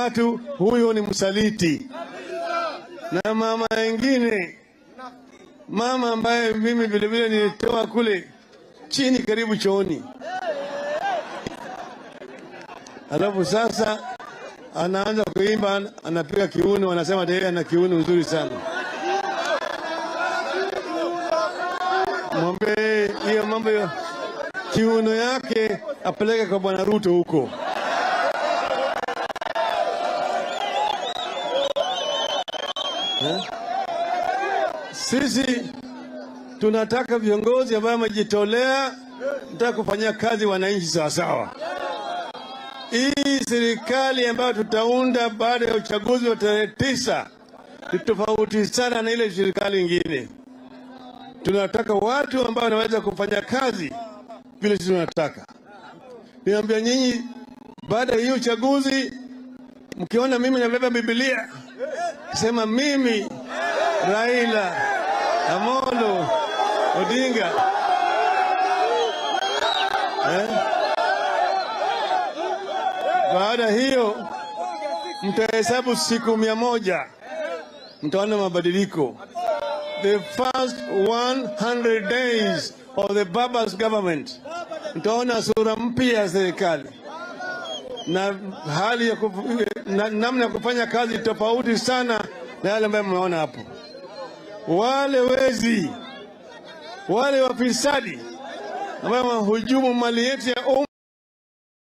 watu huyo ni msaliti. Na mama wengine, mama ambaye mimi vilevile nilitoa kule chini karibu chooni, alafu sasa anaanza kuimba, anapiga kiuno, anasema yeye ana kiuno nzuri sana. Mwambie hiyo mambo ya kiuno yake apeleke kwa bwana Ruto huko. Eh? Sisi tunataka viongozi ambao wamejitolea, nataka kufanyia kazi wananchi sawasawa. Hii serikali ambayo tutaunda baada ya uchaguzi wa tarehe tisa ni tofauti sana na ile serikali ingine. Tunataka watu ambao wanaweza kufanya kazi vile sisi tunataka. Niambia nyinyi, baada ya hii uchaguzi, mkiona mimi nabeba Biblia sema mimi Raila Amolo Odinga eh? Baada hiyo mtahesabu siku mia moja mtaona mabadiliko. The first 100 days of the Baba's government mtaona sura mpya ya serikali na hali ya kuf, na, namna ya kufanya kazi tofauti sana na yale ambayo mmeona hapo. Wale wezi, wale wafisadi ambao wahujumu mali yetu ya umma